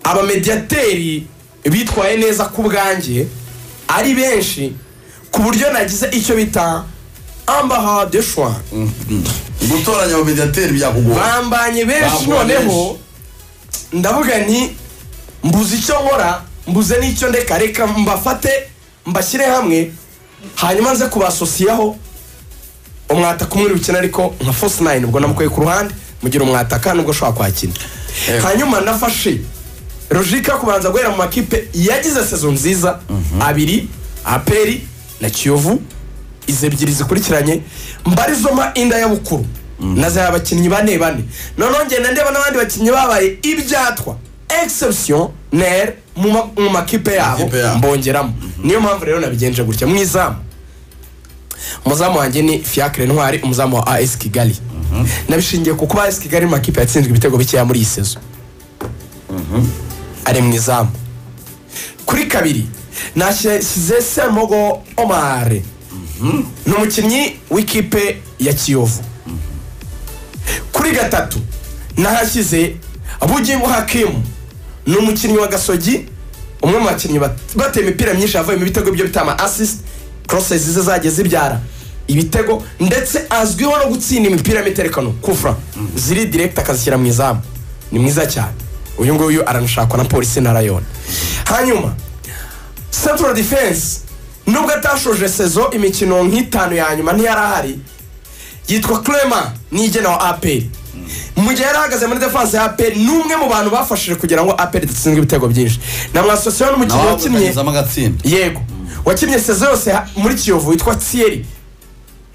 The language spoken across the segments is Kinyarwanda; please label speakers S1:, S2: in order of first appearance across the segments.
S1: abamediyateri bitwaye neza ku bwanjye ari benshi ku buryo nagize icyo bita ambaha de shwa
S2: gutoranya abamediyateri byakugora
S1: bambanye benshi
S2: Bambanye
S1: noneho ndavuga nti mbuze icyo nkora mbuze n'icyo ndeka reka mbafate mbashyire hamwe hanyuma nze kubasosiyaho umwataka umwe uri bukina ariko nka fosi nayini ubwo namukuye ku ruhande mugira umwataka nubwo ushobora kwakira
S2: Yego.
S1: hanyuma nafashe rojika kubanza guhera mu makipe yagize sezo nziza abiri aperi na kiyovu izi ebyiri zikurikiranye mbarizoma inda ya bukuru na za bakinnyi bane bane noneho ngenda ndeba n'abandi bakinnyi babaye ibyatwa exception ner mu ma- mu makipe yabo
S2: Makipe yabo.
S1: mbongeramo niyo mpamvu rero nabigenje gutya mu izamu umuzamu wanjye ni fiacre ntwari umuzamu wa as kigali nabishingiye ku kuba as kigali mu makipe yatsinzwe ibitego bikeya muri iyi sezo ari mu izamu kuri kabiri nashyize semogo omar ni umukinnyi w'ikipe ya kiyovu kuri gatatu nahashyize bugimu hakimu ni umukinnyi wa gasogi umwe mu bakinnyi bat- bateye imipira myinshi yavuyemo ibitego byo bita ama assist crosses ze zagiye zibyara ibitego ndetse azwiho no gutsinda imipira y'imiterekano kufra ziri direct akazishyira mu izamu ni mwiza cyane uyu nguyu aranashakwa na polisi na rayoni hanyuma central defense nubwo atashoje sezo imikino nk'itanu ya nyuma ntiyari ahari yitwa Clement nigena wa aperi mu gihe yari ahagaze muri defense ya aperi ni umwe mu bantu bafashije kugira ngo aperi idatsinzwe ibitego byinshi namwasosiyeho n'umukinnyi
S2: nawe
S1: wakinnye
S2: wakanyuzamo agatsinda
S1: yego wakinnye sezo yose ha- muri kiyovu witwa Thierry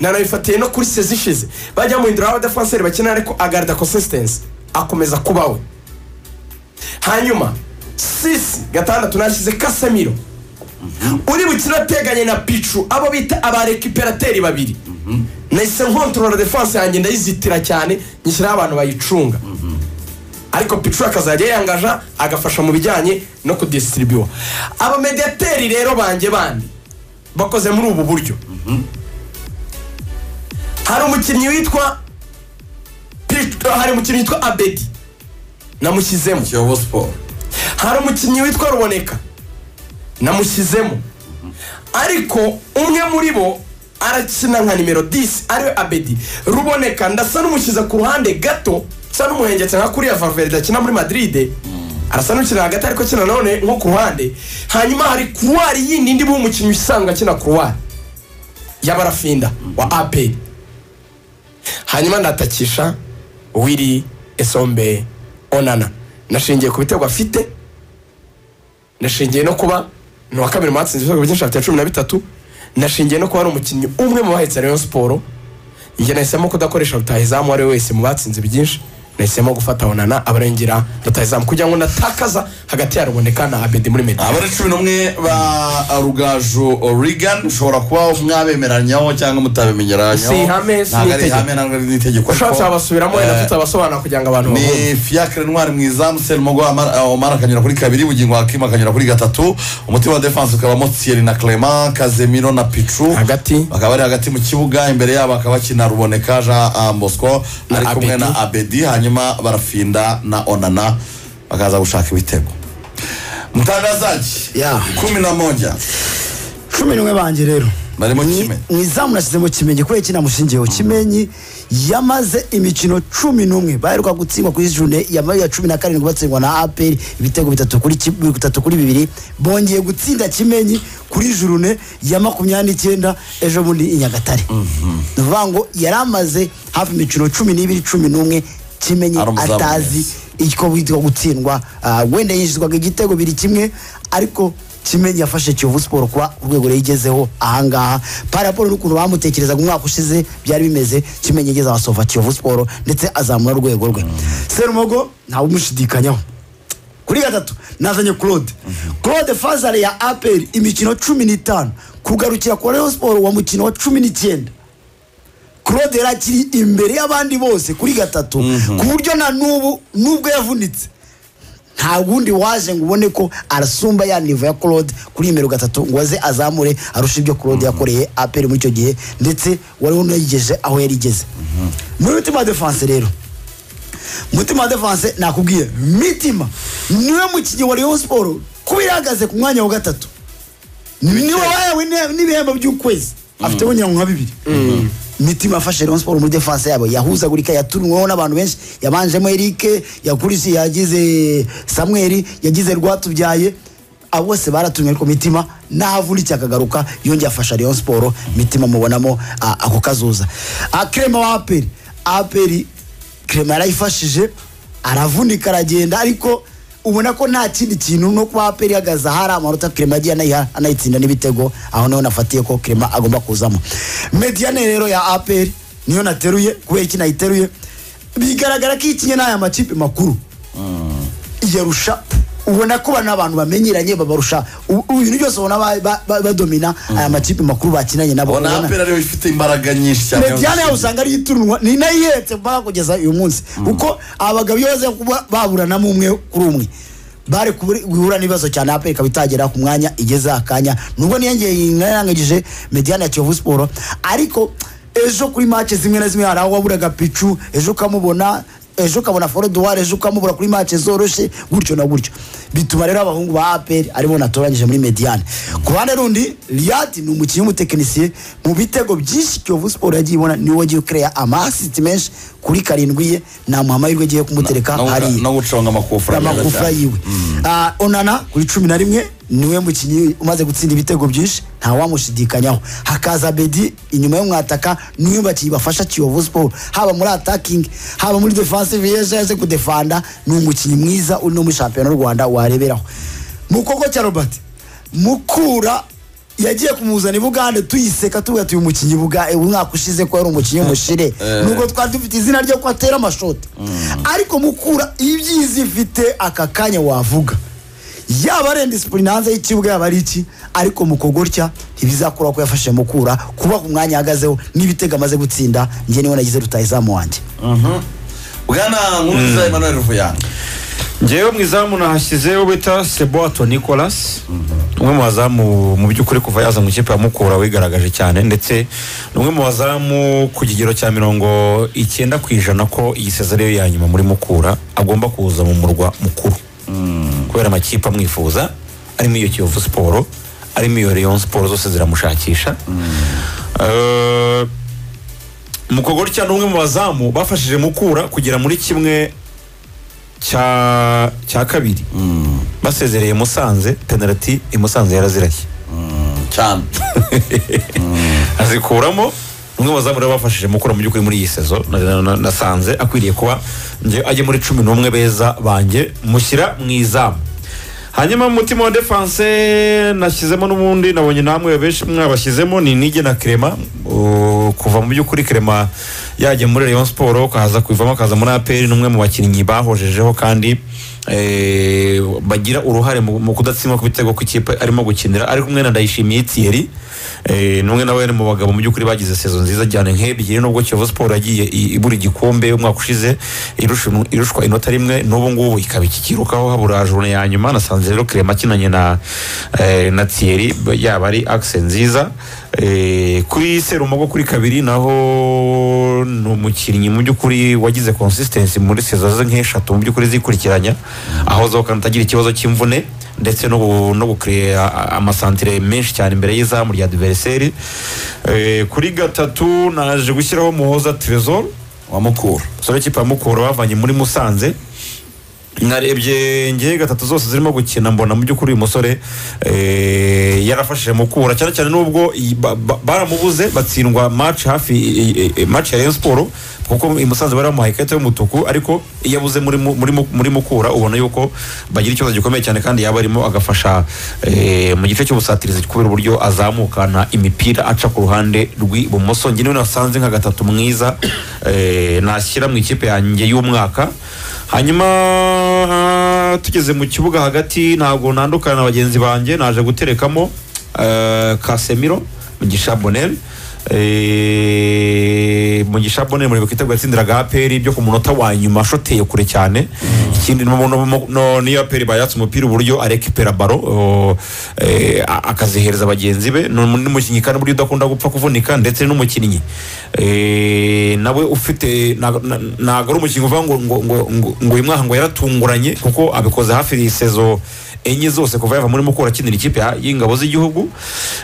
S1: nanabifatiye no kuri sezo ishize bajya muhindura abadefanseri bakina ariko agarida consistency akomeza kubaho hanyuma sisi gatandatu nashyize kasemiro uri bukire ateganye na picu abo bita abarekiperateri babiri nahise nkontorora defanse yanjye ndayizitira cyane nyishyiraho abantu bayicunga ariko picu akazajya yiyangaja agafasha mu bijyanye no kudisitiribiwa abamediyateri rero banjye bandi bakoze muri ubu buryo hari umukinnyi witwa Pichu- hari umukinnyi witwa abedi namushyizemo
S2: kiyovu siporo
S1: hari umukinnyi witwa ruboneka namushyizemo ariko umwe muri bo arakina nka nimero 10 ariwe abedi ruboneka ndasa n'umushyize ku ruhande gato nsa n'umuhengetse nka kuriya valverde akina muri madrid arasa n'ukina hagati ariko akina nanone nko ku ruhande hanyuma hari kuruwari yindi indi buhe umukinnyi usanzwe akina kuruwari y'abarafinda wa aperi hanyuma ndatakisha wiri esombe onana nashingiye ku bitego afite nashingiye no kuba ni uwa kabiri mu batsinze ibitego byinshi afite cumi na bitatu nashingiye no kuba ari umukinnyi umwe mu bahetse rayon siporo njye nahisemo kudakoresha rutahizamu uwo ari we wese mu batsinze byinshi nahisemo gufata onana abarengera rutahizamu kugira ngo natakaza hagati ya ruboneka na abedi muri medi
S2: abari cumi n'umwe ba rugaju origani ushobora kuba mwabemeranyaho cyangwa mutabemeranyaho
S1: Si ihame, si
S2: ntabwo ari
S1: n'itegeko.
S2: ihame ntabwo ari n'itegeko
S1: ushatse
S2: ariko,
S1: wabasubiramo
S2: eh,
S1: wenda tutabasobanura kugira ngo abantu babone
S2: ni fiacre ntwari mu izamu serumogo omar akanyura kuri kabiri bugingo hakimu akanyura kuri gatatu umutima wa defense ukabamo thierry na clement kazemiro na picu
S1: Hagati.
S2: bakaba bari hagati mu kibuga imbere yabo akaba bakina ruboneka jean ah, bosco
S1: Na
S2: ari kumwe
S1: Abedi.
S2: na abedi hanyuma barafinda na onana bakaza gushaka ibitego mtangazaji
S3: Yeah.
S2: kumi na moja
S3: cumi n'umwe banjye rero
S2: Bari mu
S3: Mu-
S2: Kimenyi.
S3: mu izamu nashyizemo kimenyi kubera iki namushingiyeho kimenyi yamaze imikino cumi n'umwe baheruka gutsindwa kuri june ya ya cumi na karindwi batsindwa na aperi ibitego bitatu kuri ki- bitatu kuri bibiri bongeye gutsinda kimenyi kuri jurune ya makumyabiri n'icyenda ejo bundi i nyagatare ni ukuvuga ngo yari amaze hafi imikino cumi n'ibiri cumi n'umwe kimenyi
S2: Ari umuzamu
S3: atazi
S2: mwiza.
S3: icyo bitwa gutsindwa ah, wenda yinjizwaga igitego biri kimwe ariko kimenyi yafashe kiyovu siporo kuba ku rwego yayigezeho ahangaha paraporo n'ukuntu bamutekerezaga umwaka ushize byari bimeze kimenyi yageze abasova kiyovu siporo ndetse azamura urwego rwe serumogo ntawumushidikanyaho kuri gatatu nazanye claude claude fazare ya apr imikino cumi n'itanu kugarukira ku rayon siporo wa mukino wa cumi n'icyenda claude yari akiri imbere y'abandi bose kuri gatatu ku buryo na n'ubu nubwo yavunitse nta wundi waje ngo ubone ko arasumba ya nivo ya claude kuri nimero gatatu ngo aze azamure arusha ibyo claude yakoreye apr muri icyo gihe ndetse wari unayigeje aho yari igeze muri mutima defense rero mutima wa defense nakubwiye mitima niwe mukinnyi wa rayon siporo kuba ihagaze ku mwanya wa gatatu niwe wahawe n'ibihembo- n'ibihembo by'ukwezi afiteho nyirangwa nka bibiri mitima afashe rayon siporo muri defense yabo yahuzagurika yatunweho n'abantu benshi yabanjemo erike yakurisi yagize samweli yagize rwatubyaye abo bose baratumye ariko mitima ntahavunikiye akagaruka yongeye afasha rayon siporo mitima mubonamo ah, ako kazuza Ah, Clement wa aperi aperi Clement yarayifashije aravunika aragenda ariko ubona ko nta kindi kintu no kuba APR ihagaze ahari amanota Clement yagiye anayiha anayitsinda n'ibitego aho niho nafatiye ko Clement agomba kuzamo Mediane rero ya APR niyo nateruye kubera iki nayiteruye bigaragara ko ikinye n'aya makipe makuru yarusha ubona ko bano abantu bamenyeranye babarusha u- u- ibintu byose ubona ba- ba- ba- badomina aya makipe makuru bakinanye nabo
S2: ubona
S3: Ubona-
S2: apera ariyo ifite imbaraga nyinshi cyane
S3: mediane yawe usanga ariyo iturunwa ni nayo ihetse mpaka kugeza uyu munsi kuko abagabo iyo baza kuba baburanamo umwe kuri umwe bari kuburi- guhura n'ibibazo cyane aperi ikaba itagera ku mwanya igeze akanya nubwo niyongeye narangagije mediane ya kiyovu siporo ariko ejo kuri mace zimwe na zimwe hari aho waburaga picu ejo ukamubona ejo ukabona forodowari ejo ukamubura kuri mace zoroshye gutyo na gutyo bituma rero abahungu ba aperi aribo natoranyije muri mediane ku ruhande rundi riyadi ni umukinnyi w'umutekinisiye mu bitego byinshi kiyovu siporo yagiye ibona niwe wagiye ukereya amasiti menshi kuri karindwi ye nta muhamahirwe agiye kumutereka
S2: no-
S3: hariya
S2: no gucunga amakufura neza
S3: amakufra
S2: cyane.
S3: yiwe Ah, onana kuri cumi na rimwe niwe mukinnyi umaze gutsinda ibitego byinshi nta wamushidikanyaho hakaza bedi inyuma y'umwataka niwe bakinnyi bafasha kiyovu siporo haba muri atakingi haba muri defensive yaje yaje kudefanda ni umukinnyi mwiza uri no muri shampiyona y'u rwanda wareberaho mukoko cya robert mukura yagiye kumuzana i bugande tuyiseka tuvuga tuyu umukinnyi buga umwaka ushize ko yari umukinnyi w'umushire nubwo twari dufite izina ryo ko atera amashoti ariko mukura ibyiza ifite aka kanya wavuga yaba ari indisipurine hanze y'ikibuga yaba ari iki ariko mukogorya ntibizakora ko yafashe mukura kuba ku mwanya ahagazeho n'ibitego amaze gutsinda njye niwe nagize rutayizamu wanjye
S2: bwana nkuruza emmanuel ruvuyanga
S4: ngewe mu izamu nahashyize uwo bita seboato nicolas umwe mu bazamu mu by'ukuri kuva yaza mu ikipe ya mukura wigaragaje cyane ndetse ni umwe mu bazamu ku kigero cya mirongo icyenda ku ijana ko iyi sezari ye ya nyuma muri mukura agomba kuza mu murwa mukuru kubera amakipe amwifuza arimo iyo kiyovu siporo arimo iyo leon siporo zose ziramushakisha Eh, mukogorya ni umwe mu bazamu bafashije mukura kugera muri kimwe cya cya kabiri basezereye musanze penaliti i musanze yarazirashye
S2: cyane
S4: azikuramo umwe mu bazamu rero bafashije mukura mu by'ukuri muri iyi sezo na- na- na- nasanze akwiriye kuba nge ajye muri cumi n'umwe beza banjye mushyira mu izamu hanyuma mu mutima wa defanse nashyizemo n'ubundi nabonye namwe benshi mwabashyizemo ni nige na krema Uh, kuva mu by'ukuri krema yajya muri rayon siporo ukaza kuyivamo akaza muri aperi ni umwe mu bakinnyi bahojejeho kandi eh, bagira uruhare mu mu kudatsindwa ku bitego ku ikipe arimo gukinira ari kumwe na ndayishimiye Thierry eh, n'umwe nawe ni mu bagabo mu by'ukuri bagize sezo nziza cyane nk'ebyiri nubwo Kiyovu Sport yagiye i- ibura igikombe umwaka ushize irushanwa- irushwa inota rimwe n'ubu ngubu ikaba ikikirukaho habura jone ya nyuma nasanze rero Clement akinanye na eh, na Thierry b- yaba ari axe nziza eh, kuri Serumogo kuri kabiri naho ni umukinnyi mu by'ukuri wagize consistency muri sezo ze nk'eshatu mu by'ukuri zikurikiranya aho zo kandi atagira ikibazo cy'imvune ndetse no gu- no gukurera amasantire menshi cyane imbere y'izamu rya diveriseri kuri gatatu naje gushyiraho muhoza trezor
S2: wamukura
S4: sore kipa mukura bavanye muri musanze narebye ngewe gatatu zose zirimo gukina mbona mu by'ukuri uyu musore eh, yarafashije mukura cyane cyane n'ubwo i- ba- ba- baramubuze batsindwa match hafi i- i- i- match ya Rayon Sport kuko i Musanze bari bamuhaye ikarita y'umutuku ariko iyo abuze muri mu- muri mu- muri mukura ubona yuko bagira ikibazo gikomeye cyane kandi yaba arimo agafasha eh, mu gice cy'ubusatirizi kubera uburyo azamukana imipira aca ku ruhande rw'ibumoso njye niwe nasanze nka gatatu mwiza eh, nashyira mu ikipe yanjye y'umwaka hanyuma tugeze mu kibuga hagati ntabwo nandukana na bagenzi banjye naje guterekamo eh, Casemiro mugisha Bonel Eh, mugisha bone muri kwiteguye atsindiraga aperi byo ku munota wa nyuma shoteye kure cyane ikindi no, no, no, no, niyo aperi bayatse umupira uburyo arekipera baro o, eh, a- akazihereza bagenzi be Ni umu- n'umukinnyi kandi buryo udakunda gupfa kuvunika ndetse n'umukinnyi eh, nawe ufite na- na- ntabwo ari umukinnyi uvuga ngo ngo ngo ngo- ngo uyu mwaka ngo yaratunguranye kuko abikoze hafi y'isezo enye zose kuva yava muri mukura akinira ikipe ya- y'ingabo z'igihugu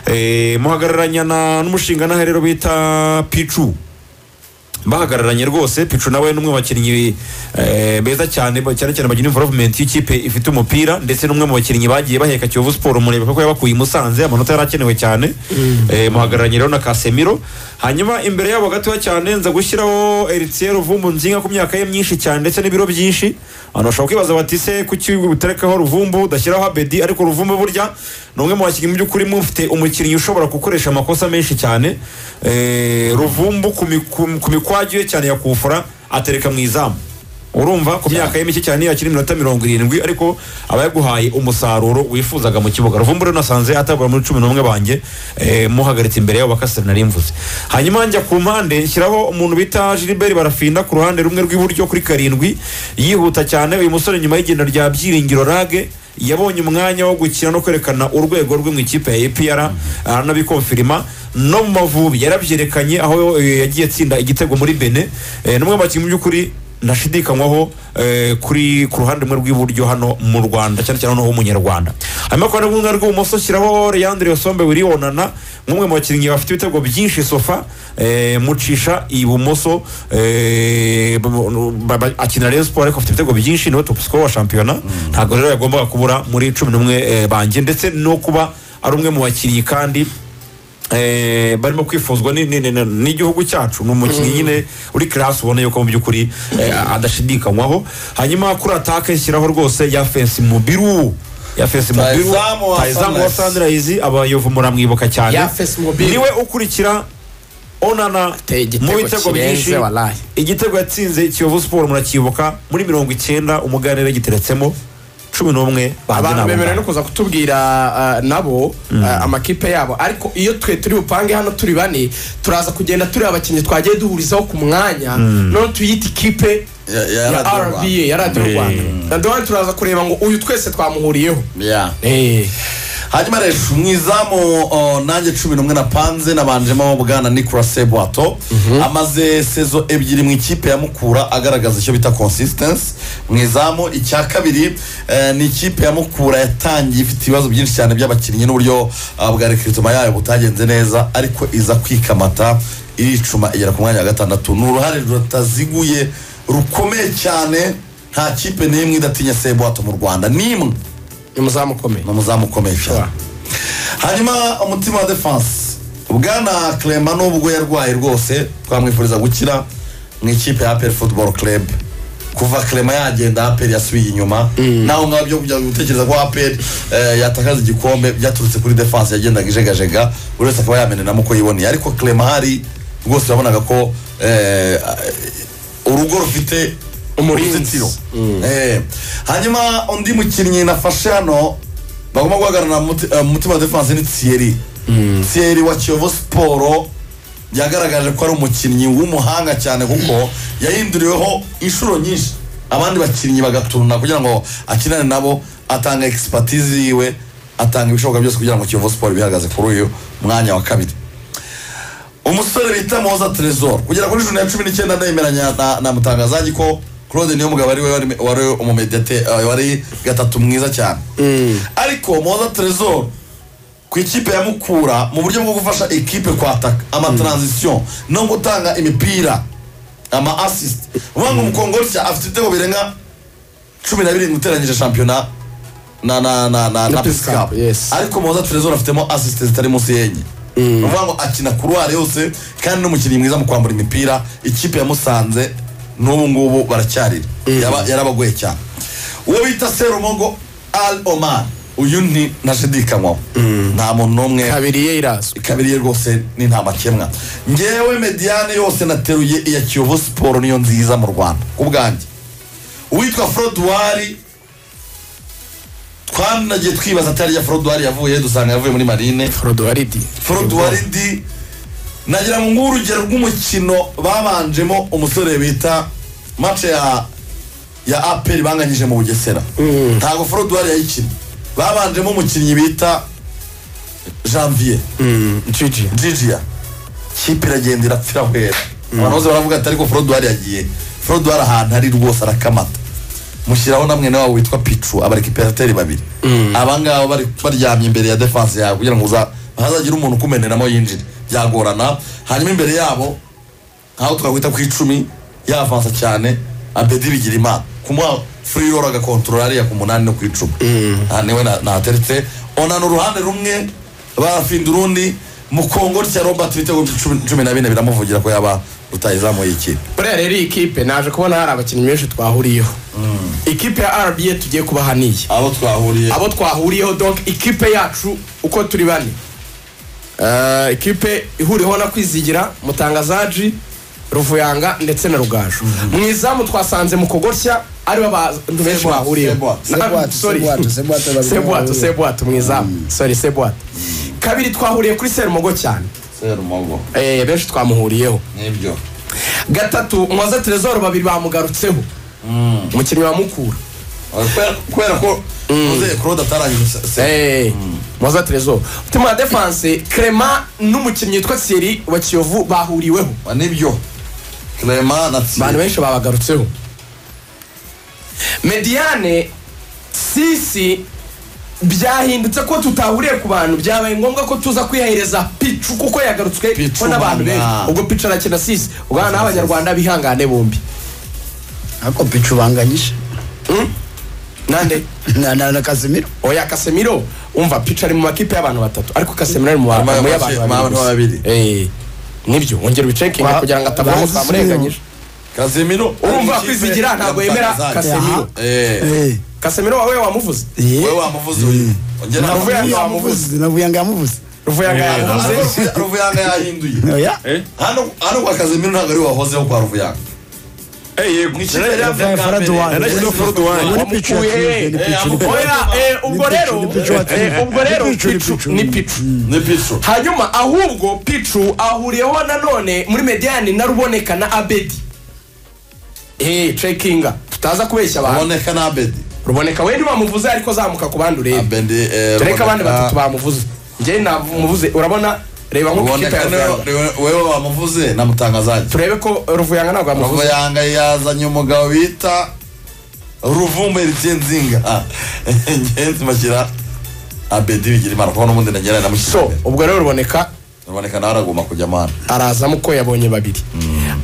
S4: Eh, muhagararanya na- n'umushingantahe rero bita picu bahagararanye rwose picu nawe ni umwe mu bakinnyi eh, beza cyane ba- cyane cyane bagina involvement y'ikipe ifite umupira ndetse n'umwe mu bakinnyi bagiye baheka kiyovu siporo murebe kuko yabakuye i musanze amanota yari akenewe cyane Eh, muhagararanye rero na kasemiro hanyuma imbere yabo gatoya cyane nza gushyiraho eritier ruvumbu nzinga ku myaka ye myinshi cyane ndetse n'ibiro byinshi abantu bashobora kwibaza bati se kuki utarekaho ruvumbu udashyiraho abedi ariko ruvumbu burya ni umwe mu bakinnyi mu by'ukuri mufite umukinnyi ushobora gukoresha amakosa menshi cyane Eh, ruvumbu ku mi- ku- ku mikwaju ye cyane yakufura atereka mu izamu urumva ku myaka ye mike cyane yakiri iminota mirongo irindwi ariko aba yaguhaye umusaruro wifuzaga mu kibuga ruvumbu rero nasanze atabura muri cumi n'umwe banjye eh, muhagaritse imbere yabo bakasera nari mvuze hanyuma njya ku mpande nshyiraho umuntu bita gilbert barafinda ku ruhande rumwe rw'iburyo kuri karindwi yihuta cyane uyu musore nyuma y'igenda rya byiringiro rage yabonye umwanya wo gukina no kwerekana urwego rwe mu ikipe ya APR aranabikonfirima no mu mavubi yarabyerekanye aho eh, yagiye atsinda igitego muri Benin Eh, ni umwe mu bakinnyi mu by'ukuri ndashidikanywaho eh, kuri ku ruhande rumwe rw'iburyo hano mu Rwanda cyane cyane noneho umunyarwanda hanyuma ku ruhande rumwe rw'ibumoso shyiraho Leandre Osombe Wilionana nk'umwe mu bakinnyi bafite ibitego byinshi sofa eh, mucisha ibumoso eh, ba- ba- akinira Rayon Sports ariko afite ibitego byinshi niwe top scorer wa shampiyona ntabwo rero yagombaga kubura muri cumi n'umwe eh, banjye ndetse no kuba ari umwe mu bakinnyi kandi Eh, barimo kwifuzwa ni- ni- ni- ni- n'igihugu cyacu ni umukinnyi nyine uri karasi ubona yuko mu by'ukuri eh, adashidikanywaho hanyuma kuri atake nshyiraho rwose ya fensi mubiru ya fensi mubiru
S2: Rutahizamu wa
S4: Rutahizamu wa
S2: Sunrise.
S4: sunrise abayovu muramwibuka cyane
S5: Ya Fensi Mubiru.
S4: niwe ukurikira onana
S5: Ateye igitego
S4: mu bitego
S5: kirenze,
S4: byinshi
S5: wallahi.
S4: igitego yatsinze kiyovu siporo murakibuka muri mirongo icyenda umuganira giteretsemo cumi n'umwe banjye ni
S1: abantu
S4: abo
S1: bemerewe
S4: ngabo.
S1: no kuza kutubwira ah, nabo ah, amakipe yabo ariko iyo twe turi bupange hano turi bane turaza kugenda turi abakinnyi twagiye duhurizaho ku mwanya none tuyita ikipe
S2: Ya- ya
S1: ya
S2: Radio Rwanda.
S1: rba ya radiyo rwanda na duhane turaza kureba ngo uyu twese twamuhuriyeho
S2: Yeah.
S1: Eh.
S2: hanyuma rero umwizamu o, nanjye cumi n'umwe napanze nabanjemo bwana nicolas sebwato amaze sezo ebyiri mu ikipe ya mukura agaragaza icyo bita consistency mu izamu icya kabiri eh, ni ikipe ya mukura yatangiye ifite ibibazo byinshi cyane by'abakinnyi n'uburyo ah, bwa rekiritoma yayo butagenze neza ariko iza kwikamata iricuma igera ku mwanya wa gatandatu ni uruhare rutaziguye rukomeye cyane nta kipe n'imwe idatinya sebwato mu rwanda n'imwe
S1: ni umuzamu ukomeye
S2: ni umuzamu ukomeye cyane hanyuma umutima wa defanse bwana clema nubwo yarwaye rwose twamwifuriza gukira mu ikipe ya aperi futuboro club kuva clema yagenda aperi yasubiye inyuma naho ngaho byo kujya gutekereza ko aperi eh, yatakaza igikombe byaturutse kuri defanse yagendaga ijegajega buri wese akaba yameneramo uko yiboneye ariko clema hari rwose wabonaga ko eh, urugo rufite
S1: Umurinzi.
S2: uruzitiro Eh, hanyuma undi mukinnyi nafashe hano bagomba guhagarara na Muti- eh, mutima wa defanse ni thierry thierry wa kiyovu siporo yagaragaje ko ari umukinnyi w'umuhanga cyane kuko yahinduriweho inshuro nyinshi abandi bakinnyi bagaturuna kugira ngo akinane nabo atanga expertise yiwe atanga ibishoboka byose kugira ngo kiyovu siporo bihagaze kuri uyu mwanya wa kabiri umusore bita moza tresor kugera kuri juni ya cumi n'icyenda ndemeranya na, na mutangazaji ko claude niyo mugabo ari we wari- wari umumedete eh, wari gatatu mwiza cyane ariko moza tresor ku ikipe ya mukura mu buryo bwo gufasha ikipe kwataka amatransition no gutanga imipira ama assist uvuga ngo umukongorya afite ibitego birenga cumi na birindwi uteranyije shampiyona na na na na na
S1: Peace Cup,
S2: Cup.
S1: yes.
S2: ariko moza trezor afitemo assist zitari munsi y'enye uvuga ngo akina kuruwari yose kandi n'umukinnyi mwiza mu kwambura imipira ikipe yamusanze n'ubu ngubu baracyarira Yaba- yarabagoye cyane uwo bita serumogo al oman uyu ni ntashidikanywaho nta muntu n'umwe
S1: kabiri ye irazwi
S2: kabiri ye rwose ni nta makemwa ngewe mediyane yose nateruye iya kiyovu siporo niyo nziza mu rwanda ku bwanjye uwitwa foroduwari twanagiye twibaza atari iya foroduwari yavuye dusanga yavuye muri marine
S1: forodo waridi
S2: foroduwari ndi nagira ngo nguhe urugero rw'umukino babanjemo umusore bita mace ya ya aperi banganyije mu bugesera ntabwo forodwari yayikinnye babanjemo umukinnyi bita janvier
S1: Gigi.
S2: jijiya kipe iragenda irapfira hwera abantu bose baravuga ati ariko forodwari yagiye forodwari ahantu ari rwose arakamata mushyiraho na mwene wabo witwa picu abarekiperateri babiri abangaba bari baryamye imbere ya defanse yawe kugira ngo uza- hazagire umuntu ukumeneramo yinjire byagorana hanyuma imbere yabo nkaho twakwita ku icumi yavansa cyane abedi bigira imana kumuha furiroro agakontorora ariya ku munani no ku icumi aha niwe na- nateretse onana uruhande rumwe bafinda urundi mu kongo rya robert ibitego cumi cumi na bine biramuvugira ko yaba rutayizamuye ikipe
S1: buriya rero iyi kipe naje kubona hari abakinnyi benshi twahuriyeho ikipe ya rba tugiye kubaha niyi
S2: abo twahuriye
S1: abo twahuriyeho donc ikipe yacu uko turi bane Eh, ikipe ihuriweho na kwizigira mutangazaji ruvuyanga ndetse na rugaju mu izamu twasanze mu kogosya aribo abantu benshi
S2: Sebwato,
S1: bahuriyeho Na-
S2: Sebwato.
S3: Sebwato,
S1: sorry.
S3: Sebwato, Sebwato babiri
S1: sebwato
S3: bahuriye.
S1: sebwato mu izamu sorry sebwato kabiri twahuriye kuri serumogo cyane
S2: serumogo
S1: Eh, benshi twamuhuriyeho
S2: nibyo
S1: gatatu mwaza terezoro babiri bamugarutseho umukinnyi wa mukura
S2: Kubera- kubera ko muzehe claude atarangije se- se-
S1: Eh, mwaza terezoro mutima wa defanse clement n'umukinnyi witwa thierry wa kiyovu bahuriweho
S2: nibyo clement na
S1: abantu
S2: Thierry.
S1: benshi babagarutseho mediane sisi byahindutse ko tutahuriye ku bantu byabaye ngombwa ko tuza kwihereza picu kuko yagarutswe
S2: Pichu,
S1: ko n'abantu
S2: mana.
S1: benshi ubwo picu arakina sisi ubwana n'abanyarwanda bihangane bombi
S3: ariko picu banganyije
S1: nande
S3: na na na Casemiro
S1: oya kasemiro umva picu ari mu makipe y'abantu batatu ariko kasemiro ari mu ba-
S2: Ama-
S1: mu y'abantu
S2: ama-
S1: babiri
S2: ama-
S1: gusa. Eh, nibyo wongera ubicekinge
S3: Ba-
S1: kugira ngo atabona
S3: bazi
S1: utamurenganyije
S2: Casemiro
S1: urumva
S2: Ikipe
S1: kwizigira ntabwo
S2: ya
S1: yemera
S2: Mutangazari.
S1: kasemiro
S2: Eh,
S3: eh
S1: kasemiro wawe wamuvuze
S2: wowe
S3: eh
S2: wamuvuze uyu Ongera
S1: Navuye
S2: wamuvuze.
S1: hano.
S3: yamuvuze navuyanga yamuvuze
S1: ruvuyanga yamuvuze
S2: Ruvuya- ruvuyanga yahinduye
S3: oya
S4: Eh?
S2: hano hano kwa kazimiro ntabwo ari wahozeho kwa ruvuyanga
S4: Eh, yego.
S2: Mw'ikipe ya
S3: Fred
S2: Kambere.
S3: Duane.
S2: Eh,
S4: Yanashyizeho Fred Duane.
S3: Ubu ni picu
S1: Wamukuye.
S3: yakinze, ni
S2: Eh,
S3: picu, ni
S2: amukuye.
S3: picu.
S1: oya eh, ubwo
S3: Ni
S1: rero
S3: picu, ni picu,
S1: eh, ubwo rero
S3: ni picu, ni
S1: picu
S3: picu.
S1: ni picu
S2: ni pico
S1: hanyuma ahubwo picu ahuriyeho nanone muri mediyani na ruboneka na abedi eh cekinga tutaza kubeshya abantu
S2: aboneka na abedi
S1: ruboneka we ntibamuvuze ariko zamuka ku bandi urebe
S2: abedi
S1: tureka abandi batatu bamuvuze njye namuvuze urabona reba nko ku kipe ya
S2: ruboneka
S1: ruvuyanga
S2: niwe- wewe wamuvuze namutangazaje
S1: turebe ko ruvuyanga ntabwo yamuvuze
S2: ruvuyanga yazanye umugabo bita ruvumba eritien nzinga Ah, ngenzi mashyira abedi bigira imana kuko n'ubundi nagera namushyira
S1: so
S2: imbere.
S1: ubwo rero ruboneka
S2: ruboneka nawe aragomba kujya amana
S1: arazamo uko yabonye babiri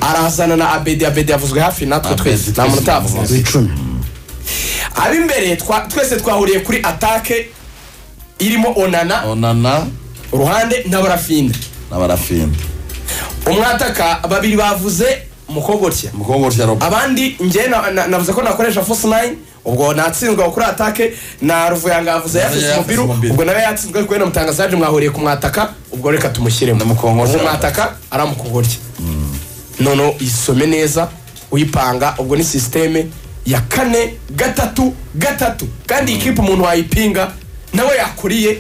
S1: arazana na abedi abedi yavuzwe hafi natwe
S2: Abedi
S1: twese nta
S2: twese
S1: muntu utavuze
S2: yamuvuze.
S3: icumi
S1: ab'imbere twa- twese twahuriye kuri atake irimo onana
S2: onana
S1: uruhande n'abarafinda
S2: n'abarafinda
S1: umwataka babiri bavuze mukogotya
S2: umukobwa utya robo
S1: abandi njye na- na- navuze ko nakoresha force line ubwo natsinzwe aho kuri atake na ruvuyanga yavuze yafise
S2: yafise
S1: umupira
S2: umupira.
S1: ubwo nawe yatsinzwe kubera mutangazaje mwahuriye ku mwataka ubwo reka tumushyiremo
S2: Namukongotya.
S1: ubu mwataka aramukogotya noneho isome neza uyipanga ubwo ni sisiteme ya kane gatatu gatatu kandi iyi kipe umuntu wayipinga nawe yakuriye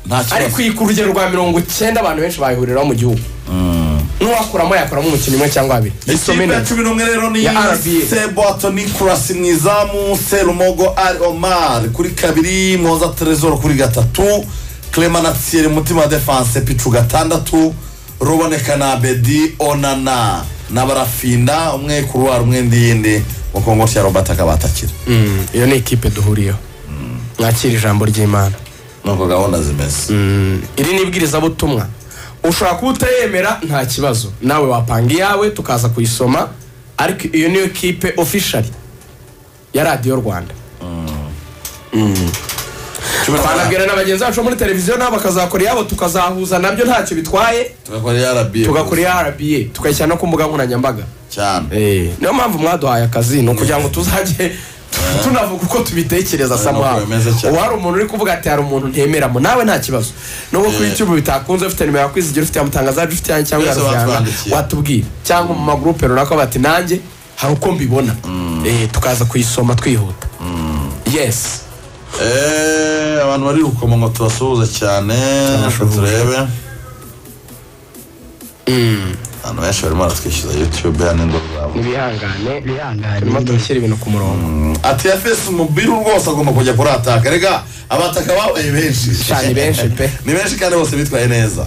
S2: nta
S1: ariko
S2: kibazo
S1: iyi ku rugero rwa mirongo icyenda abantu benshi bayihuriraho mu gihugu n'uwakuramo yakuramo umukinnyi umwe cyangwa babiri
S2: ikipe
S1: isome
S2: ya
S1: neza
S2: cumi n'umwe rero ni
S1: Ya RBA.
S2: sebwato nicolas mwizamu serumogo ari omar kuri kabiri mwoza terezoro kuri gatatu clement na thierry mutima wa defanse picu gatandatu ruboneka na bedi onana n'abarafinda umwe kuruwari umwe ndiyindi mu kongo cya robert akaba atakira
S1: Mm, iyo ni ikipe duhuriyeho mwakira ijambo ry'imana
S2: nuko gahunda zimeze
S1: iri ni ibwirizabutumwa ushobora kuba utayemera nta kibazo nawe wapanga iyawe tukaza kuyisoma ariko iyo niyo kipe ofishari ya radiyo rwanda Mm. twanabwira na bagenzi bacu bo muri televiziyo nabo bakazakora iyabo tukazahuza nabyo ntacyo bitwaye
S2: tugakora iya rba
S1: tugakora iya rba tukayishyira no ku mbuga nkoranyambaga
S2: cyane
S1: niyo mpamvu mwaduhaye akazi ni ukugira ngo tuzajye tunavuga uko tubitekereza samuha
S2: bimeze cyane.
S1: ubu hari umuntu uri kuvuga ati hari umuntu ntemeramo nawe nta kibazo nubwo kuri youtube bitakunze ufite nimero yakwizigira ufite yamutangazaje ufite yanjye cyangwa
S2: Mwese
S1: yarufyanga
S2: batwandikiye.
S1: watubwira cyangwa mu magurupe runaka bati nanjye hari uko mbibona Eh, tukaza kuyisoma twihuta yes
S2: Eh, abantu bari gukoma ngo tubasuhuze cyane
S1: Turabashuhuza.
S2: turebe abantu benshi barimo baratwishyuza yutube hano ingo zabo
S1: ibihangane
S3: bihangane
S1: turimo turashyira ibintu ku murongo
S2: ati yafesi umubiru rwose agomba kujya kurataka rega abataka babaye benshi
S1: Sha, ni benshi pe.
S2: ni benshi kandi bose bitwaye neza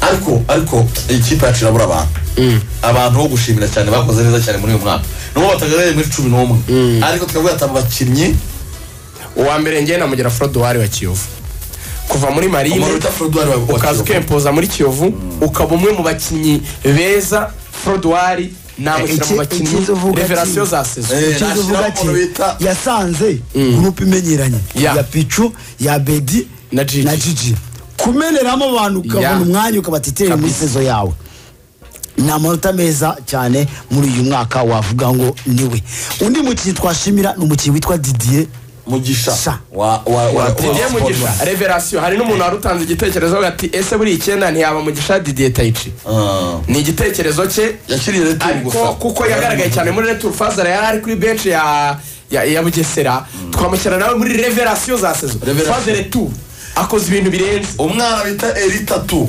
S2: ariko ariko iyi kipe yacu irabura abantu abantu bo gushimira cyane bakoze neza cyane muri uyu mwaka nubwo batagaraye muri cumi n'umwe ariko tukavuga ati aba bakinnyi
S1: uwa mbere ngewe namugira forodowari wa kiyovu kuva muri marine
S2: umuntu bita forodwari
S1: ukaza ukempoza muri kiyovu ukaba umwe mu bakinnyi beza forodowari namukira mu
S3: Iki-
S1: bakinnyi
S3: ikiza uvuga
S1: reverasiyo
S3: ati-
S1: za sezo
S2: Eh,
S3: Icyo
S2: nashyiraho
S3: uvuga ati,
S2: umuntu bita-
S3: yasanze gurupe imenyeranye
S1: Ya.
S3: ya picu ya bedi
S1: Na Gigi.
S3: kumeneramo abantu
S1: Ya.
S3: ukabona umwanya ukabatitere muri
S1: Kabisa.
S3: sezo yawe ni amanota meza cyane muri uyu mwaka wavuga ngo niwe undi mukinnyi twashimira ni umukinnyi witwa didier Sha.
S2: mugisha wa wa wa
S1: didiye mugisha reverasiyo hari n'umuntu wari utanze igitekerezo avuga ati ese buri icyenda ntiyaba mugisha didiye tayici ni igitekerezo cye
S2: yakiriye returu gusa
S1: ariko kuko yagaragaye cyane muri returu fazara yari ari kuri benshi ya ya, ya bugesera twamushyira nawe muri reverasiyo za sezo
S2: Reverasiyo.
S1: fazere tu akoze ibintu birenze
S2: umwana bita erita tu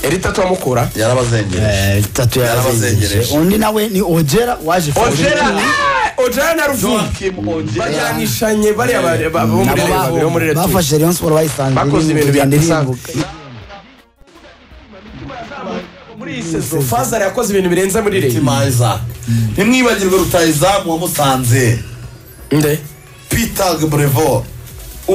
S1: erita turamukura
S2: yarabazengereje
S3: Eh, itatu yarazengereje
S2: Yarabazengereje.
S3: undi nawe ni ojera waje
S1: ojera eh, ojera na ruvumu
S2: Joachim Ojeda
S1: bajyanishanye bariya ba- ba- bo muri
S3: Nabo
S1: Reyo-
S3: babo
S1: bo muri Reyo Tour.
S3: bafashe rayon siporo bayisanze
S1: Bakoze ibintu
S3: irimo kugenda
S1: bidasanzwe.
S3: irimbuka.
S1: muri iyi sezo fazara yakoze ibintu birenze muri reyo
S2: mutima Isaac ntimwibagirwe rutayizamu wamusanze
S1: nde
S2: peter brevo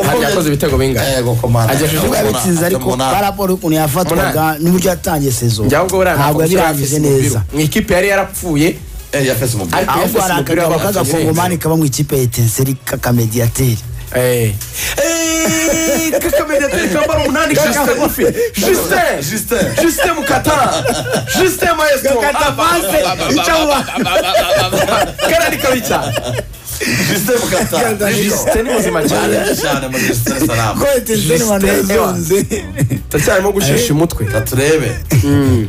S1: Hariya yakoze ibitego bingana
S2: yego komanda
S1: Agejeje
S2: Yabona-
S3: yabitsinze ariko
S2: atabona-
S3: paraporo ukuntu yafatwaga
S1: Umunani.
S3: n'uburyo yatangiye sezo
S1: njyaho ubwo buriya
S3: ntabwo yabirangije neza
S1: mu ikipe yari yarapfuye
S2: Eh, yafese umupira.
S1: Ariko-
S3: ahubwo hari
S1: Yafise umupira
S3: akagabo k'agakongomani kaba mu ikipe ya etenseri k'akamediateri
S1: Eh. Eh, kakamediateri kambara umunani Justin Gufi. Justin.
S2: Justin.
S1: Justin Mukata. Justin Maestro. Abba, abba, karani kabi cyane
S2: Justin Mukata.
S1: Justin ni muzima cyane
S2: Cyane cyane muri Justin Salamu.
S3: ko etenseri
S1: Justin,
S3: abantu yazonze
S1: ndacyarimo gushesha umutwe
S2: Reka turebe hari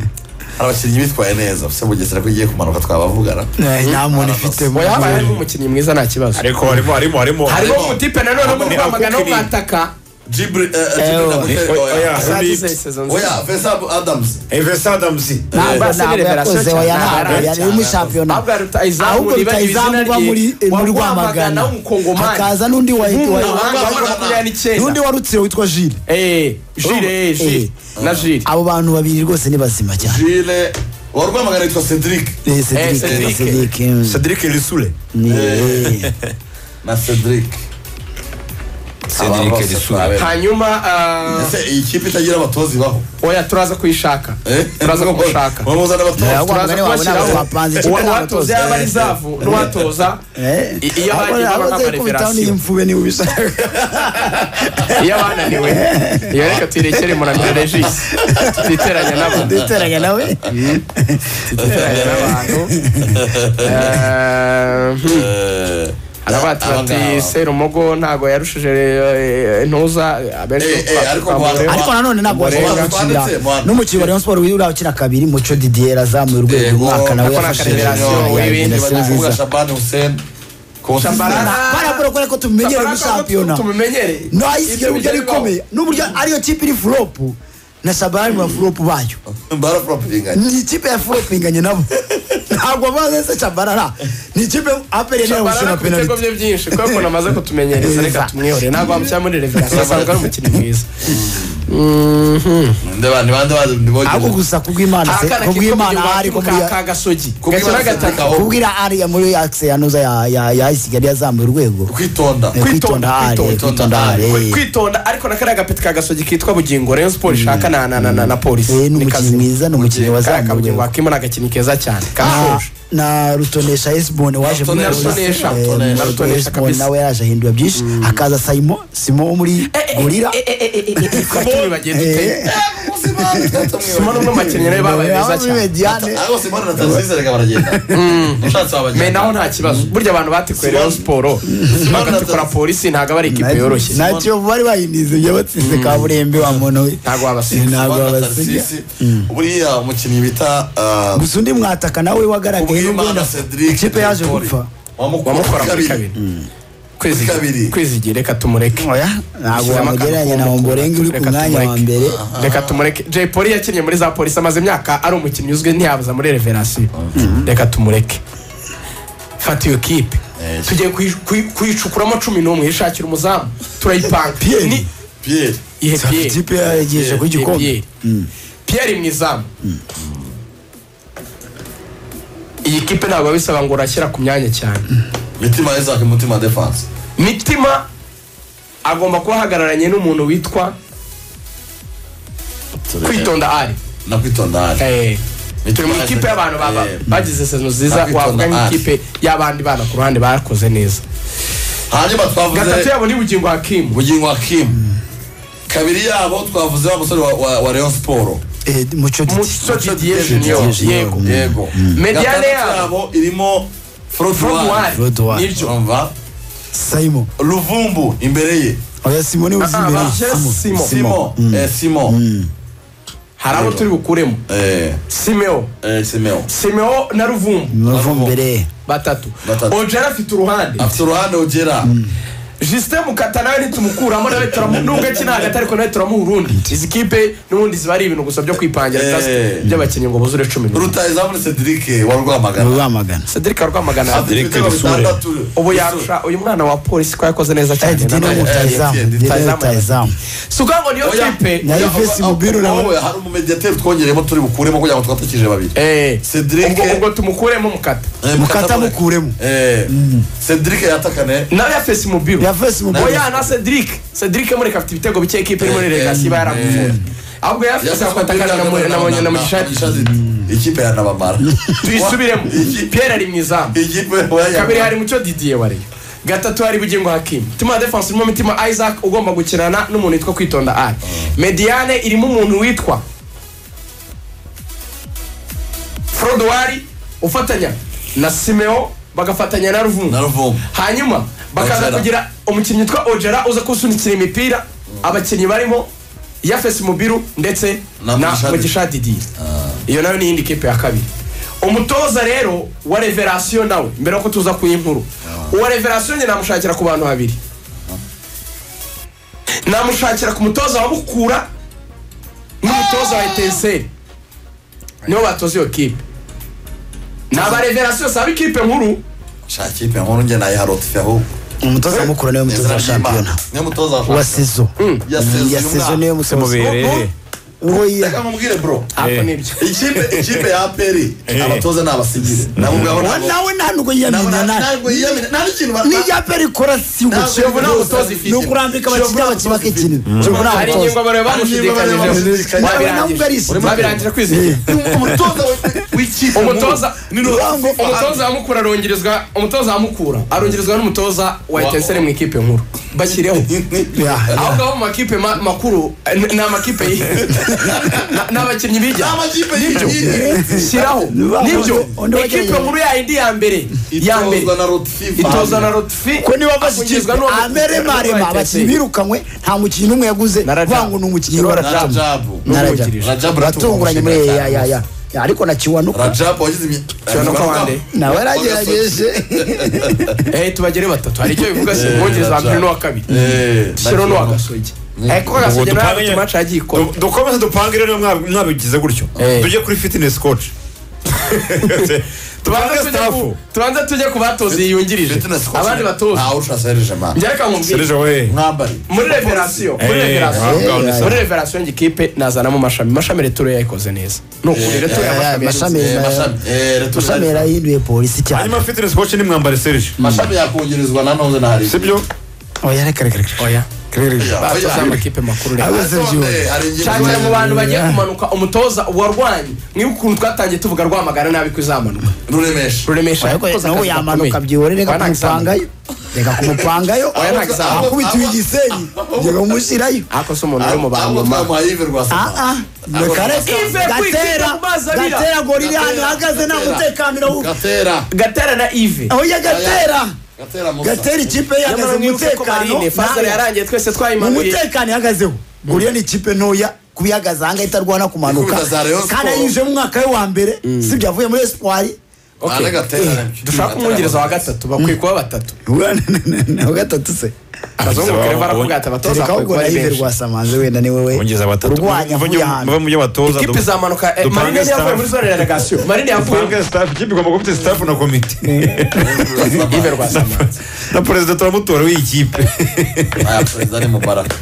S2: abakinnyi bitwaye neza se bugesera ko igiye kumanuka twabavugana
S3: Eh, nta muntu ifite
S1: oya habaye harimo umukinnyi mwiza nta kibazo
S4: ariko harimo harimo harimo
S1: harimo
S2: harimo-
S1: umutipe nanone muri
S4: harimo
S1: rwamagana wo
S4: Kukiri.
S1: mwataka
S2: Jibri- eh, eh,
S3: Eh,
S2: Jibri na
S3: oya.
S2: Muteri,
S4: Oya,
S2: oya.
S4: oya. Harimo-
S1: Oya.
S2: oya Faisal Adams
S4: evesadamusi
S3: ntabwo
S1: Basi
S3: ntabwo
S1: Liberation
S3: yakoze oya
S1: cyane,
S3: ntabwo
S1: yari
S3: yari muri shampiyona
S1: Ahubwo rutayizamu
S3: ahubwo
S1: nibagire izina
S3: rutayizamu uba
S1: rye,
S3: muri eh,
S1: wa
S3: muri
S1: Rwamagana
S3: rwamagana
S1: w'umukongomani.
S3: hakaza n'undi wa
S1: Umunyamahanga
S3: wa-
S2: Rwamagana.
S1: wa makumyabiri
S3: n'undi
S1: n'icyenda
S3: wa rutsiro witwa jile
S1: Eh, jire eh, jire na jire
S3: abo bantu babiri rwose ni bazima cyane
S2: Jile wa Rwamagana yitwa Cedric
S3: Eh,
S1: Eh,
S3: Cedric,
S1: Cedric.
S3: Cedric, mm.
S4: sadirike risule
S3: Ni-
S2: na Cedric Aba
S4: sadirike
S2: bose
S4: risule
S2: twabe-
S1: hanyuma ah,
S2: ese iyi kipe itagira abatoza ibaho
S1: oya turaza kuyishaka turaza kugushaka
S2: wamuzana abatoza
S3: Yeah, wa-
S1: turaza
S3: Abagore babo nabo
S1: kubashyiraho
S3: bapanze ikipe
S1: uwatoza
S3: n'abatoza.
S1: yaba ari zavu n'uwatoza
S3: Eh.
S1: i- iyo
S3: Abo-
S1: bagiye
S3: abo
S1: bakabaha
S3: nzeri kubitaho
S1: reverasiyo.
S3: n'iy'imfube niba ubishaka
S1: iyo abananiwe iyo reka tuyirekere munaniro regisi tutiteranya n'abantu
S3: duteranya nawe
S1: tutiteranya n'abantu Eh, hmm.
S2: Eh,
S1: arabatira
S2: abangaba.
S1: ati serumogo ntago yarushije eh, ntuza abenshi
S2: Eh, eh, ariko
S1: bamureho.
S2: wa-
S3: ariko nanone ntabwo
S1: Umurenge.
S3: washobora gukinira
S2: Twanditse, Mwana.
S3: n'umukinnyi wa rayon siporo uriya ukina kabiri muco didier azamuye urwego
S2: Yego,
S3: uyu mwaka nawe
S1: nako na
S3: yafashe
S1: Federasiyo,
S3: reverasiyo,
S1: uyu
S3: reverasiyo
S1: bindi
S2: niba ndi kuvuga
S3: nziza
S2: Shabani Hussein
S1: Shabana.
S3: barabura kubera ko tumenyere muri shampiyona
S1: tumumenyere
S3: nayisigira uburyo ari ikomeye n'uburyo ariyo kipe iri furopu na shabani mu furopu bayo
S2: barapropinganye
S3: ni ikipe ya furopu inganye nabo ntabwo bazi se shabarara ni ikipe aperi nayo
S1: Shabarara
S3: gushyira
S1: ku bitego
S3: penaliti
S1: bye byinshi kubera ukuntu amaze kutumenyereza reka
S3: Neza.
S1: tumwihorere ntabwo wamushyira muri reverasi asanzwe ari umukinnyi mwiza
S2: nde bandi bandi bandi
S3: ahubwo gusa kubw'imana se
S1: akana kitwa
S3: kubw'imana
S1: mugenzi
S3: ari
S1: wacu ka
S3: kubw'imana
S1: ka gasogi
S2: Kubw'imana
S1: gakina
S2: Cedric
S1: gatatu
S2: aho.
S3: kubwira ariya muri akise yanoza yayisigaye yazamuye urwego
S2: kwitonda
S3: Eh,
S1: kwitonda,
S3: hari,
S1: kwitonda,
S3: kwitonda hari.
S1: Kwi- kwitonda ariko na kariya gapeti ka gasogi kitwa bugingo rayon sport ishaka na na na na, na polisi
S3: Eh, ni umukinnyi
S1: kazima.
S3: mwiza ni umukinnyi
S1: kariya ka
S3: wazamuye
S1: bugingo
S3: urwego
S1: wakimo ni agakinnyi keza cyane
S3: Na-
S1: kashoje
S3: na rutonesha esibone waje muri
S1: Na
S3: Rayon Sport.
S1: Rutonesha,
S3: Eh,
S1: Rutonesha, Rutonesha
S3: na Rutonesha
S1: kabisa.
S3: nawe yaje ahindura byinshi hakaza sayimo simo wo muri gorira
S1: Simoni bagenda uteye Simoni umwe mu bakinnyi nawe babaye beza cyane
S3: mediane
S2: ariko simone na tanzaniya reka baragenda ushatse
S1: me
S2: wabagenda
S1: naho nta kibazo burya abantu batikuye rayon siporo bagatukura polisi ntabwo ari ikipe yoroshye
S3: ntacyo bari bayinize ibyo batsinze kaburimbi wa muntu we
S1: ntabwo
S3: Eh,
S1: wabasiga
S3: ntabwo
S2: Simone na
S3: babasiga
S2: Tarsisi, buriya umukinnyi bita ah,
S3: gusa undi mwataka nawe wagaragaye
S2: Kubwimana
S3: n'ubwenda
S2: Cedric
S3: ikipe yaje
S2: Ntore.
S3: gupfa
S2: wamukora
S1: wamukora muri
S2: muri
S1: kabiri kwezi
S2: kabiri.
S1: kwezi reka tumureke
S3: oya ntabwo
S1: Yashyizemo
S3: wamugereranya na
S1: akantu
S3: omborenga uri ku
S1: reka
S3: mwanya wa
S1: tumureke.
S3: mbere
S1: reka tumureke jay polly yakinnye muri za polisi amaze imyaka ari umukinnyi uzwi ntiyabuza muri reverasiyo reka tumureke fata iyo kipe
S2: Yes.
S1: tugiye kuyi- kuyi- kuyicukuramo cumi n'umwe ishakira umuzamu turayipanga ni
S2: piyeri
S1: ihe
S3: Safi
S1: piyeri
S3: ikipe yaregeje ku gikombe
S1: Pierre. Pierre mu izamu iyi kipe ntabwo bisaba ngo urashyira ku myanya cyane
S2: mitima isaac mutima defanse
S1: mitima agomba kuba ahagararanye n'umuntu witwa kwitonda ari
S2: na kwitonda hari
S1: Eh, turi
S2: Mitima
S1: mu
S2: yaje-
S1: ikipe y'abantu baba
S2: Eh,
S1: bagize sezon nziza
S2: Kwitonda
S1: wavuga
S2: ari.
S1: nk'ikipe y'abandi bana ku ruhande bakoze neza
S2: hanyuma twavuze
S1: gatatu yabo ni bugingo hakimu
S2: bugingo wa kimu kabiri yabo twavuze wa musore wa- wa- wa leon siporo
S3: Eh, muco
S1: Muco
S3: Didi.
S1: Didier Junior
S3: Didier Junior.
S1: yego
S2: yego
S1: Mediane
S2: Gatandatu
S1: yabo.
S2: yabo irimo
S1: Frodoir
S2: frodwari
S3: Frodoir.
S1: nibyo
S2: urumva
S3: simon
S2: ruvumbu imbere ye
S3: oya simoni uzi
S1: Ah,
S3: imbere
S1: Marcel Simon.
S2: simo eh, simo
S1: hari abo turi bukuremo
S2: Eh,
S1: simeo
S2: eh, simeo
S1: simeo na ruvumbu
S3: muvu mbere
S1: batatu
S2: Batatu.
S1: ojera afite uruhande
S2: afite uruhande ugera
S1: jisite mukata nawe ntitumukuramo nawe turamu nubwo akina hagati ariko nawe turamuha urundi izi kipe n'ubundi ziba ari ibintu gusa byo kwipangira
S2: Eh.
S1: bitasi by'abakinnyi ngo buzure cumi n'umwe
S2: rutayizamu cedric wa rwamagana
S3: rwamagana
S1: cedric rwamagana
S2: Afite ibitego
S4: Bisure.
S2: bitandatu.
S1: ubu yaca uyu mwana wa polisi ko yakoze neza
S3: Eh,
S1: cyane
S3: Didi ni
S1: nawe.
S3: umutayizamu
S2: Didi
S3: Didi ni
S1: Rutahizamu.
S3: umutayizamu
S1: si ukuvuga ngo niyo
S2: Oya.
S1: kipe
S3: Nayo
S2: Oya,
S3: vesi
S2: oya,
S3: mubiru na
S2: oya, hari umumediateri twongereyemo turi bukuremo kugira ngo twatakije babiri
S1: Eh,
S2: Cedric.
S1: ubwo ubwo tumukuremo mukata
S2: Eh,
S3: mukata
S2: Mukata-
S3: mukuremo
S2: Eh, cedric yatakane
S1: nawe yafesi mu biro
S3: ya fesi mu
S1: oya na cedric cedric mureka afite ibitego bike ikipe iri muri
S2: Eh,
S1: regasi iba
S2: eh,
S1: yaramufunze ahubwo yafesi afata kandi na- na na- na mushishari
S2: ikipe yanabamara
S1: tuyisubiremo
S2: Ikipe-
S1: pierre ari mu izamu
S2: ikipe oya,
S1: kabiri hari mucyo didier wariyo gatatu hari bugingo hakimu mitima ya defense irimo mitima isaac ugomba gukinana n'umuntu witwa kwitonda ari mediane irimo umuntu witwa frodowari ufatanya na simeo bagafatanya na
S2: na
S1: ruvumu
S2: ruvumu
S1: hanyuma bakaza
S2: Ojera.
S1: kugira umukinnyi witwa ojera uza kusunikira imipira abakinnyi barimo yafesi mubiru ndetse
S2: Na
S1: na
S2: Mugisha
S1: mugisha didier iyo nayo ni iyindi kipe ya kabiri umutoza rero wa reverasiyo nawe mbere yuko tuza ku y'inkuru uwa reverasiyo njye namushakira ku bantu babiri namushakira ku mutoza wa mukura n'umutoza wa etenseri nibo batoza iyo kipe ni aba reverasiyo saba ikipe nkuru
S2: sha kipe nkuru njye nayiha rotife ahubwo
S3: umutoza mukuru niwe
S2: Ni izina
S3: mutoza wa
S2: ry'Imana.
S3: shampiyona
S2: niyo mutoza wa
S3: wa
S2: shampiyona
S3: sezo
S2: ya sezo
S3: ya
S2: y'umwaka.
S3: sezo niwe mutoza
S4: mubereye
S3: uwo
S2: reka
S3: yiha
S2: nkubwire bro
S1: ako
S4: Eh.
S1: nibyo
S2: ikipe ikipe ya aperi
S4: Eh.
S2: abatoza ni abasigire nabo ngabo
S3: Uwo
S2: nabo-
S3: nawe nta
S2: nabo
S3: nubwo yiyamenya
S2: nta-
S3: nawe
S2: ntabwo yiyamina- nta n'ikintu ba-
S3: nijya mbere ikora si ngo
S2: Ntabwo
S3: shebu
S2: nta mutoza ifite.
S3: ni ukurambika abakinnyi
S2: Shebu nta
S3: abakinnyi
S2: mutoza
S3: bakikina shebu nta
S1: hari
S3: mutoza
S1: ingingo bareba bamushidikanyije
S2: Nawe
S3: ntabwo ugarishije.
S1: babirangira kwizigira
S2: umutoza wa- w'ikipe
S1: umutoza
S2: ni Ruhango
S1: umutoza wa mukura arongerezwa umutoza wa mukura arongerezwa n'umutoza wa etenseri mu ikipe nkuru bashyireho
S3: Ya, ya.
S1: ahubwo abo mu makipe ma- makuru eh, n- ni amakipe y- na- ni abakinnyi bijya
S2: amakipe
S1: nibyo
S2: y'igihugu
S1: shyiraho
S3: Ba-
S1: nibyo
S3: undi wagerageza.
S1: ikipe nkuru ya yindi ya mbere ya mbere
S2: itozwa na rotife
S1: itozwa na rotifi
S3: ko niba bashyikirizwa amere marema abakinnyi birukanywe nta mukinnyi n'umwe yaguze
S1: Na Rajabu.
S3: vangu ni umukinnyi wa rajabu
S2: rajabu
S3: Na Rajabu.
S1: N'umwungirije.
S2: Rajabu
S3: batunguranye muri
S2: uratumva
S3: ya ya ya Ya, ariko na kiwanuka
S2: rajabu wagize imi-
S1: Kiwanuka wande.
S3: nawe yaragerageje
S1: tubagere batatu hari icyo bivuga si
S2: Eh,
S1: umwongereza wa mbere
S2: Rajabu.
S1: n'uwa kabiri
S2: Eh,
S1: shyiraho n'uwa
S2: Rajabu.
S1: gasogi ariko gasogi
S4: Ubu
S1: nawe
S4: dupange-
S1: tumaca yagiye ikora
S4: Du- dukomeze dupange rero mwa- mwabigize gutyo
S1: Eh.
S4: tujye kuri fitness coach tubanze
S1: tubanza tujye ku-
S4: staff
S1: tubanze tujye ku batoza yiyungirije
S2: Fitness coach.
S1: abandi batoza
S2: Ntawe ushaka Serge Man.
S1: njye reka nkubwire
S4: serije we
S2: mwambari
S1: muri reverasiyo muri
S4: Eh,
S1: reverasiyo
S4: ahubwo
S3: Eh,
S4: ni
S1: muri reverasiyo njye ikipe nazanamo amashami amashami returo yayikoze neza ni ukuri returo
S3: ya, ya,
S1: y'amashami
S3: amashami.
S1: yayikoze
S2: Eh, mashami eh, Reto
S3: mashami
S2: Serge.
S3: yarahinduye polisi cyane
S4: hanyuma fitness coach ni mwambare serije
S2: mashami yakongerezwa nanone na hari
S4: sibyo
S3: oya reka reka reka
S1: oya
S2: Ya,
S1: batoza
S2: oya.
S1: amakipe makuru reka
S3: Abo-
S2: Nanone,
S3: Serge.
S2: hari ingingo
S1: cyane mu bantu bagiye
S3: Ya.
S1: kumanuka umutoza warwanye mwibuke ukuntu twatangiye tuvuga rwamagana nabi ko izamanuka
S2: ruremesha
S1: ruremesha
S3: ariko
S1: yakoze
S3: nawe
S1: akazi
S3: yamanuka
S1: gakomeye.
S3: byihore reka
S1: Bana
S3: kumupangayo reka kumupangayo
S1: Oya, nta gisambo.
S3: akubitiwe igisenyi reka kumushyirayo
S1: ariko si umuntu uri mu bantu
S2: ahubwo
S1: mu mazi.
S2: twamuhaye ive rwa
S3: Ah, ah. Reka reka.
S1: Ive
S3: gatera
S1: kwikipa mu mazi abira.
S3: gatera gori iri ahantu
S2: Gatera,
S3: ihagaze nta
S2: Gatera.
S3: mutekano
S2: gatera
S1: gatera na ive
S3: aho ya gatera
S2: gatera musa
S3: gatera ikipe ye
S1: nyamara
S3: ihagaze mu
S1: mwibuke ko
S3: mutekano
S1: marine fazari
S3: ntayo.
S1: yarangiye twese
S3: mu
S1: twayimanuye
S3: mutekano ihagazeho goriya ni ikipe ntoya kubihagaze ahanga itarwana kumanuka
S2: Ikubita za Rayon Sport.
S3: kandi ayinjiyemo umwaka we wa mbere sibyo avuye muri espoir
S1: Okay.
S2: gatera nabyo.
S1: dushaka umwongereza wa gatatu bakwiye kuba batatu
S3: wa gatatu se
S1: abazungu
S4: bizaba-
S1: kereva arakubwira ati abatoza
S3: kereka
S1: bakwiye
S3: ubwo
S1: kuba ari
S3: nayive
S1: benshi
S3: rwasamanze wenda niwe we
S4: Ongeza batatu.
S3: urwanya
S4: Muve-
S3: avuye ahantu
S4: muve mu byo batoza.
S1: ikipe izamanuka eh,
S4: dupange
S1: marine niyo yavuye
S4: staff.
S1: muri zone ya relegasiyo marine yavuye
S4: dupange staff ikipe igomba kuba ifite staff na komite
S1: ive rwasamanze
S4: na perezida turamutora w'iyi kipe
S2: aya perezida ni mubaraka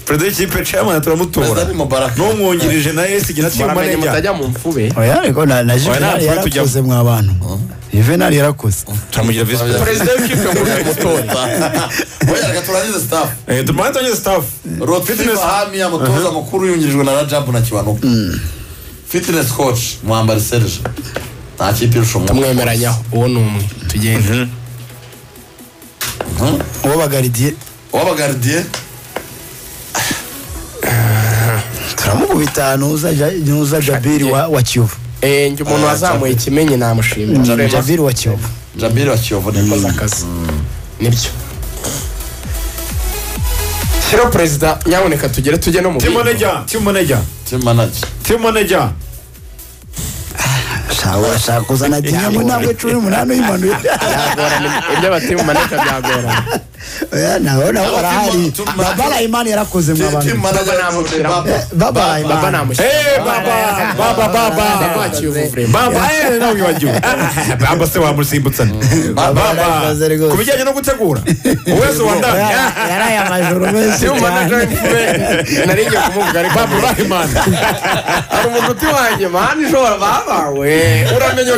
S4: perezida w'ikipe chairman
S2: perezida
S4: turamutora
S2: ni mubaraka
S4: n'umwumwungirije na esigi na timu
S1: baramenye
S4: manega
S1: mutajya mu mfube
S3: oya ariko na na
S4: ntabwo
S3: juvenali
S4: tujya-
S3: yarakoze mwa bantu juvenali yarakoze
S4: turamugira visi perezida
S1: perezida w'ikipe ngo ni umutoza
S2: Oya, reka turangize staff
S4: Eh, tumanze onye staff
S2: Rod Fahami amutoza mukuru yungirijwe na Rajabu na Kiwanuka fitness coach mwambari Serge nta kipe irusha umwe
S1: amwemeranyaho uwo ni umwe tugende
S3: uwo bagaridiye
S2: uw'abagaridiye
S3: turamukubita nuza Ja- nuza jabiri wa wa kiyovu
S1: Eh, njye umuntu wazamuye ikimenyi namushimira Rwema,
S3: jabiri wa kiyovu
S2: Jabiri wa Kiyovu ni
S1: yakoze
S2: mwiza
S1: akazi nibyo shyira perezida nyaboneka tugere tujye no mu
S4: timu
S1: bindi.
S4: manega timu manega
S2: team manager
S4: timu manega
S3: shawa shaka kuzana dinamo ntabwo cumi n'umunani uyimanuye
S1: byagorana ibyo bateye mu maneka byagorana
S3: oya nawe nawe barahari
S2: Team- team-
S3: baba layimani yarakoze mwa bantu
S2: team
S1: Baba
S2: manager
S1: namushyira
S3: baba
S1: baba
S3: layimani
S1: namushyira
S4: Eh, baba baba
S1: baba
S4: baba
S1: akiyuvure
S4: baba eh, nawe wibagiwe baba se wamusimbutsana baba
S3: Barabibaza rwose.
S4: ku bijyanye no gutegura uwese wandani
S3: yaraye amajoro menshi
S1: timu manager
S3: cyane
S1: w'imfube nari ngiye kumubwira ariko
S4: baba urahimana
S1: hari umuntu uti wanjye mani ishobora babawe uramenye ko